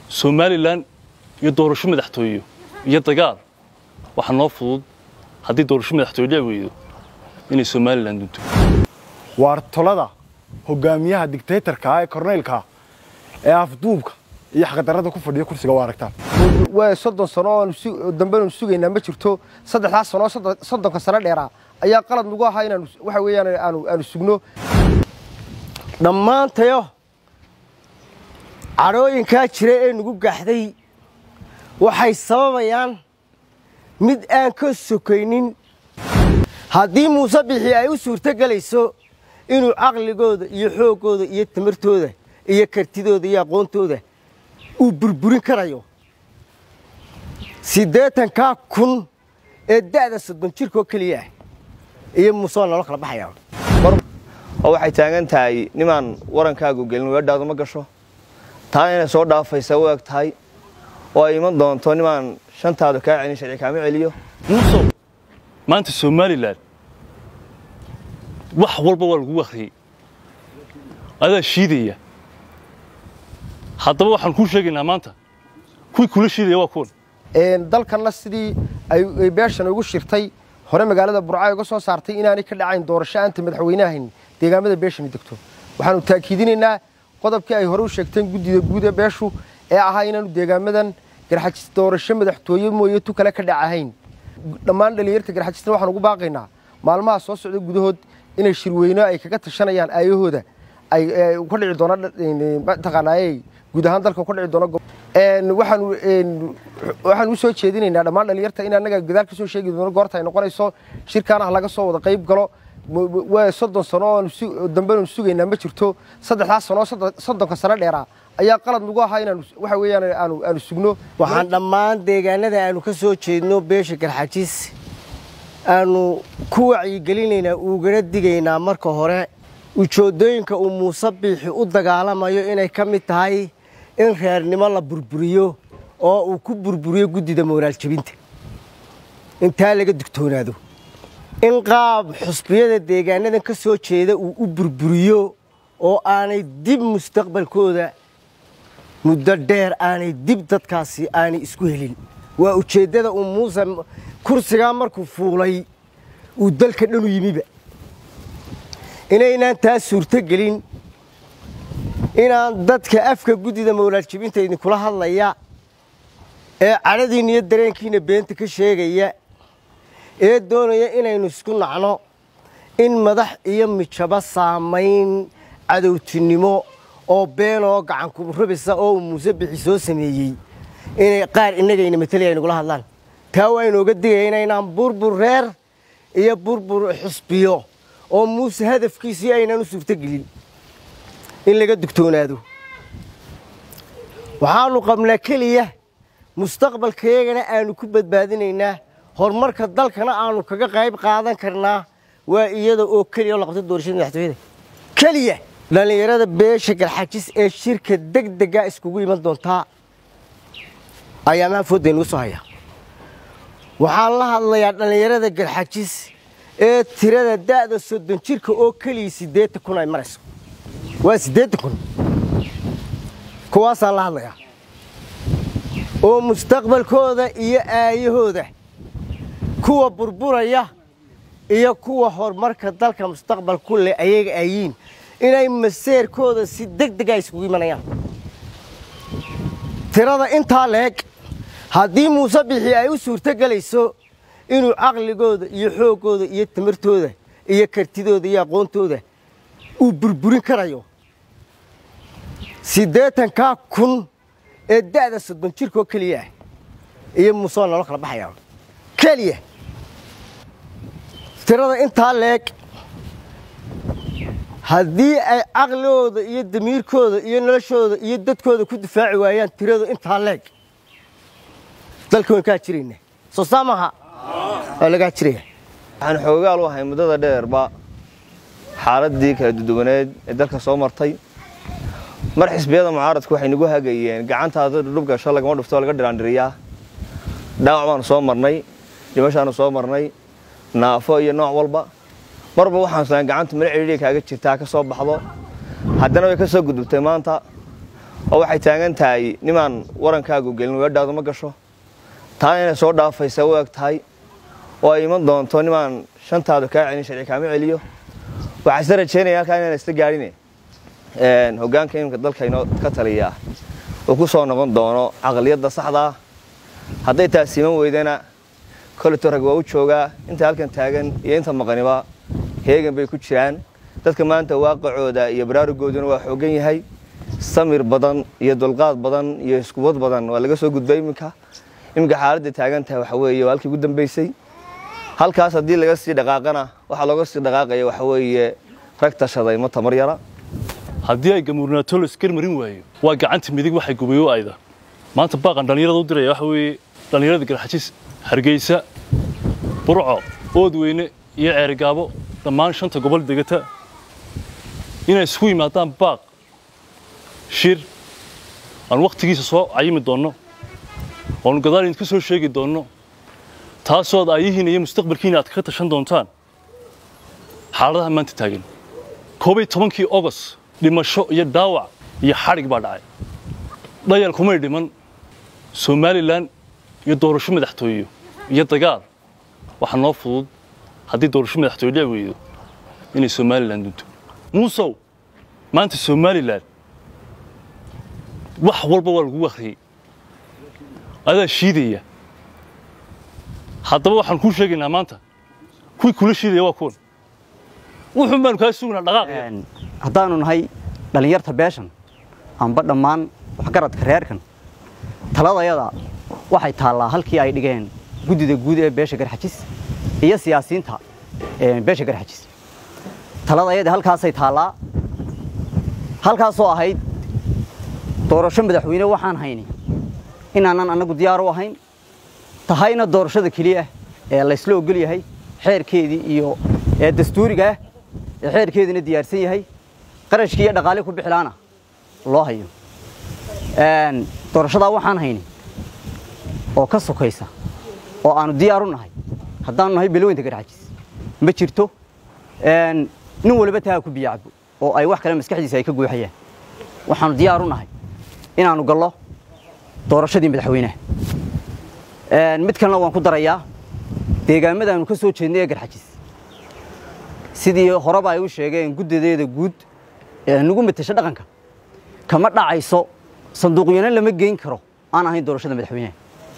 somalilan iyo doorasho madaxtooye iyo dagaal waxaa noo fudud haddii doorasho madaxtooye dhici weydo inay somalilan dunto waar tolada hogaamiyaha digtaytarka ah ee korneylka ee afduubka iyo xaqdarrada ku fadhiya kursiga waa aragtaan waa soddon sano oo dambeenu sugaynaa ma jirto saddexdaas sano soddonka sano dheeraa ayaa qalad nagu ahaa inaanu waxa weeyaan aanu aanu sugno dhammaantayo cadhooyinkaa jira ee nagu gaxday waxay sababayaan mid aan ka sokaynin haddii muuse bixi ay u suurto gelayso inuu caqligooda iyo xooggooda iyo tamartooda iyo kartidooda iyo aqoontooda uu burburin karayo siddeetankaa kun ee da'da soddon jirkoo keliya ah iyo muuse waa nolo kala baxayaa oo waxay taagan tahay nimaan warankaagu gelin weedhaadu ma gasho taana inay soo dhaafaysa u eg tahay oo ay iman doonto nimaan shantaadu kaa celin sharci kaama celiyo muusow maanta somalilan wax walba waa lagu akhriyey adaa shiidaya haddaba waxaan kuu sheegaynaa maanta kuwii kula shiidaya waa kuwan dalkanna sidii ay beeshan ugu shirtay hore magaalada burca uga soo saartay inaanay ka dhacayn doorasho aanta madaxweynahayn deegaamada beeshani degto waxaanu taakiidinaynaa qodobkii ay hore u sheegteen guddida guud ee beeshu ee ahaa inaanu deegaamadan garxajis doorasho madaxtooye mooye tu kale ka dhacahayn dhammaan dhalinyarta garxajisna waxaan ugu baaqaynaa maalmaha soo socda gudahood inay shirweyno ay kaga tashanayaan aayahooda ay ka dhici doono mataqaanaaye guud ahaan dalka ka dhici doono waxaanu waxaan u soo jeedinaynaa dhammaan dhalinyarta in annaga gadaal ka soo sheegi doono goorta ay noqonayso shirkaan ah laga soo wada qayb galo waa soddon sano oo dambeenu sugaynaa ma jirto saddexdaas sano soddonka sano dheeraa ayaa qalad nagu ahaa inaanu waxa weeyaan aanu aanu sugno waxaan dhammaan deegaanada aanu ka soo jeedno beesha garxajis aanu ku wacyigelinaynaa ugana digaynaa marka hore ujoodooyinka uu muuse biixi u dagaalamayo inay ka mid tahay in reernimo la burburiyo oo uu ku burburiyo guddida mooraal jebinta intaa laga digtoonaado in qaab xusbiyada deegaanadan ka soo jeeda uu u burburiyo oo aanay dib mustaqbalkooda muddo dheer aanay dib dadkaasi aanay isku helin waa ujeeddada uu muuse kursigaa markuu fuulay uu dalka dhanu yimiba inaynaan taa suurto gelin inaan dadka afka guddida mawlaad jibinta idinkula hadlaya ee cadhadiinna iyo dareenkiina beenta ka sheegaya ee doonaya inaynu isku nacno in madax iyo mijabo saamayn cadowtinimo oo beenoo gacankurabisa oo uu muuse bixi soo sameeyey inay qaar innagayna matalaya nagula hadlaan taa waa inooga digaya inaynaan burbur reer iyo burbur xusbiyo oo muuse hadafkiisii aynaan u suurtogelin in laga dugtoonaado waxaanu qabnaa keliya mustaqbalkayagana aanu ku badbaadinaynaa horumarka dalkana aanu kaga qayb qaadan karnaa waa iyada oo keliya oo la qabtay doorashada madaxtooyada keliya dhallinyarada beesha garxajis ee shirka degdega iskugu iman doontaa ayaamaha foodda inugu soo haya waxaan la hadlayaa dhallinyarada garxajis ee tirada da'da soddon jirka oo keliya siddeetan kun ay marayso waa siddeetan kun kuwaasaan la hadlayaa oo mustaqbalkooda iyo aayahooda kuwa burburaya iyo kuwa horumarka dalka mustaqbal ku leh ayaga ayiin inay maseerkooda si deg dega iskugu imanayaan tirada intaa leeg haddii muuse bixi ay u suurto gelayso inuu caqligooda iyo xooggooda iyo tamartooda iyo kartidooda iyo aqoontooda uu burburin karayo siddeetankaa kun ee da'da soddon jirkoo keliya ah iyo muuse waa nolo kala baxayaa keliya tirada intaa leeg haddii ay caqligooda iyo damiirkooda iyo noloshooda iyo dadkooda ku difaaci waayaan tiradu intaa leeg dalka waan kaa jirayna soo saa maaha waa lagaa jiraya waxaan xoogaal u ahay muddada dheerba xaaladdii kala duduwaneed ee dalka soo martay mar xisbiyada mucaaradku waxay nagu hagayeen gacantaada dhudhub gasho lagama dhufto laga dhiraandhiriyaa dhaawac baanu soo marnay dhimashaanu soo marnay naafo iyo nooc walba marba waxaan islaan gacanta mala cidhiidhi kaaga jirtaa ka soo baxdo haddana way ka soo gudubtay maanta oo waxay taagan tahay nimaan warankaagu gelin weedhaadu ma gasho taana inay soo dhaafaysa u eg tahay oo ay iman doonto nimaan shantaadu kaa celin sharci kaama celiyo waxaa isla rajeynaya halkaa inaan isla gaadhine hoggaanka iminka dalka inoo ka taliyaa uu ku soo noqon doono caqliyadda saxda ah hadday taas iman weydana koleto rag waa u joogaa inta halkan taagan iyo inta maqaniba heegan bay ku jiraan dadka maanta waaqacooda iyo baraarugooduna waa xooggan yahay samir badan iyo dulqaad badan iyo iskubad badan waa laga soo gudbay iminka iminka xaaladda taagan tahay waxa weeye waa halkii ugu dambaysay halkaas haddii laga sii dhaqaaqana waxaa looga sii dhaqaaqaya waxa weeye rag tashaday ma tamar yara haddii ay gamuurnaato la iskar marin waayo waa gacanta midig waxay gubayo ayda maanta baaqan dhallinyarada u diraya waxa weeye dhallinyarada garxajis hargeysa burco oodweyne iyo ceerigaabo dhammaan shanta gobol degata inay isugu yimaadaan baaq shir aan wakhtigiisa soo cayimi doonno oonu gadaal idinka soo sheegi doonno taasoo ad aayihiina iyo mustaqbalkiina aad kaga tashan doontaan xaaladaha maanta taagan koobiyo tobankii ogos dhimasho iyo dhaawac iyo xadhig baa dhacay dhayal kumay dhiman somalilan iyo doorasho madaxtooyo iyo dagaal waxaa noo fudud haddii doorasho madaxtooye dhici weydo inay somalilan dunto muusow maanta somalilan wax walba waa lagu akhriyey adaa shiidaya haddaba waxaan kuu sheegaynaa maanta kuwii kula shiidaya waa kuwan wuxuun baanu kaa sugnaa dhaqaaq haddaanu nahay dhallinyarta beeshan amba dhammaan waxgaradka reerkan taladayada waxay taallaa halkii ay dhigeen guddida guud ee beesha garxajis iyo siyaasiyiinta beesha garxajis taladayada halkaasay taallaa halkaasoo ahayd doorasho madaxweyne waxaan hayni inaanan annagu diyaar u ahayn tahayna doorashada keliya ee laysla ogol yahay xeerkeedii iyo ee dastuuriga ah ee xeerkeediina diyaarsan yahay qarashkii iyo dhaqaale ku bixilaana loo hayo doorashadaa waxaan hayni oo ka sokaysa oo aanu diyaar u nahay haddaanu nahay beloweynta garxajis ma jirto nin waliba taa ku biyacabo oo ay wax kale maskaxdiisa ay ka guuxayaan waxaanu diyaar u nahay inaanu gallo doorashadii madaxweynaha mid kalena waan ku darayaa deegaamadaanu ka soo jeednay ee garxajis sidii horeba ay u sheegeen guddadeeda guud ee nagu matasha dhaqanka kama dhacayso sanduuqyana lama geyn karo aan ahayn doorashada madaxweynaha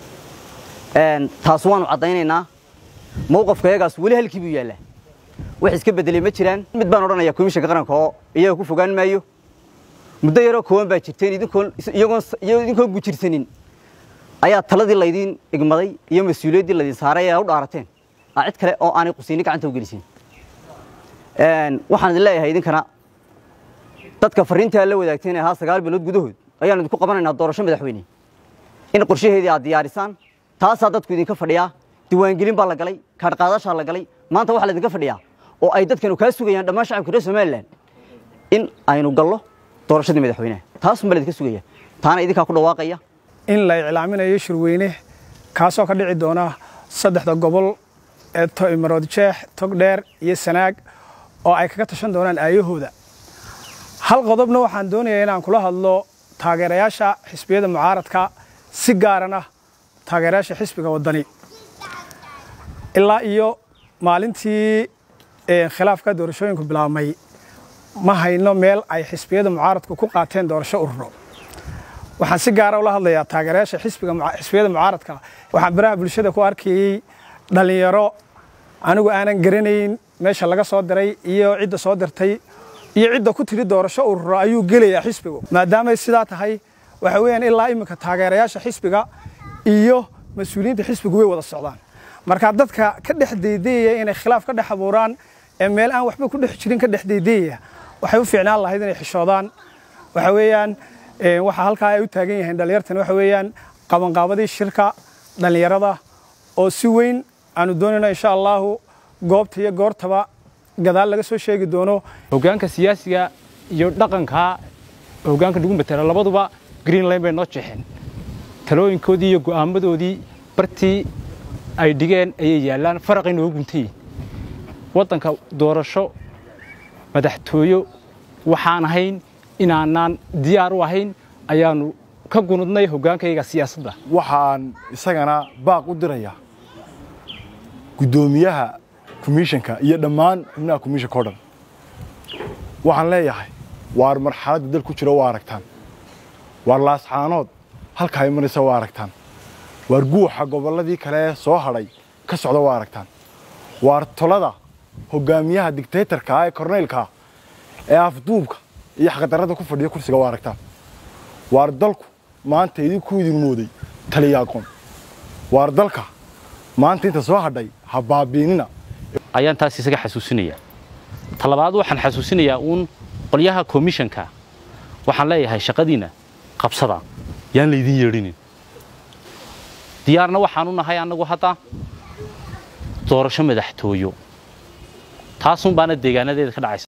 taas waanu caddaynaynaa mowqafka yagaas weli halkii buu yaallaa wax iska beddelay ma jiraan mid baan odhanayaa komishanka qaranka oo iyaga ku fogaan maayo muddo yaroo kooban baa jirteen idinkoon iyagoon idinkoon gujirsanin ayaa taladii laydiin igmaday iyo mas-uuliyaddii laydin saaray ee u dhaarateen aa cid kale oo aanay qusiinni gacanta u gelisin waxaan idin leeyahay idinkana dadka farriintaa la wadaagteen ee ahaa sagaal bilood gudahood ayaan idinku qabanaynaa doorasho madaxweyne in qorshaheedii aad diyaarisaan taasaa dadku idinka fadhiyaa diiwaangelin baa la galay kaadhqaadashaa la galay maanta waxaa laydinka fadhiyaa oo ay dadkanu kaa sugayaan dhammaan shacabka reer somalilan in aynu gallo doorashadii madaxweynaha taasun baa laydinka sugaya taana idinkaa ku dhawaaqaya in la iclaaminayo shirweyne kaasoo ka dhici doona saddexda gobol ee marood jeex togdheer iyo sanaag oo ay kaga tashan doonaan aayahooda hal qodobna waxaan doonayaa inaan kula hadlo taageerayaasha xisbiyada mucaaradka si gaarana taageerayaasha xisbiga waddani ilaa iyo maalintii khilaafka doorashooyinku bilaabmay ma hayno meel ay xisbiyada mucaaradku ku qaateen doorasho ururo waxaan si gaara ula hadlayaa taageerayaasha xisbiyada mucaaradka waxaan baraha bulshada ku arkayey dhallinyaro anigu aanan garanayn meesha laga soo diray iyo cidda soo dirtay iyo cidda ku tidhi doorasho ururo ayuu gelayaa xisbigu maadaamay sidaa tahay waxa weeyaan ilaa iminka taageerayaasha xisbiga iyo mas-uuliyiinta xisbigu way wada socdaan marka dadka ka dhex deydeyaya inay khilaaf ka dhex abuuraan ee meel aan waxba ku dhex jirin ka dhex deydeyaya waxay u fiicnaan lahayd inay xishoodaan waxa weeyaan waxa halkaa ay u taagan yihiin dhallinyartan waxa weeyaan qabanqaabadii shirka dhallinyarada oo si weyn aanu doonayno insha allahu goobta iyo goortaba gadaal laga soo sheegi doono hoggaanka siyaasiga iyo dhaqanka hoggaanka nagu matala labaduba greenline bay noo jeexeen talooyinkoodii iyo go'aamadoodii bartii ay dhigeen ayay yaallaan faraqay noogu guntayiin waddanka doorasho madaxtooyo waxaan ahayn inaanaan diyaar u ahayn ayaanu ka gunudnay hoggaankayga siyaasadda waxaan isagana baaq u dirayaa guddoomiyaha komishanka iyo dhammaan xubnaha komishanka o dhan waxaan leeyahay waar marxaladda dal ku jiro waa aragtaan waar laascaanood halka ay maraysa waa aragtaan waar guuxa gobolladii kale ee soo hadhay ka socda waa aragtaan waar tolada hoggaamiyaha digtaytarka ah ee korneylka ee afduubka iyo xaqdarrada ku fadhiya kursiga waa aragtaan waar dalku maanta idinku idin mooday taliya aqoon waar dalka maanta inta soo hadhay ha baabiinina ayaan taas isaga xasuusinayaa talabaad waxaan xasuusinayaa uun qolyaha komishanka waxaan leeyahay shaqadiina qabsada yaan laydin yeedhinin diyaarna waxaanu nahay annagu hadda doorasho madaxtooyo taasun baana deegaanadeeda ka dhacaysa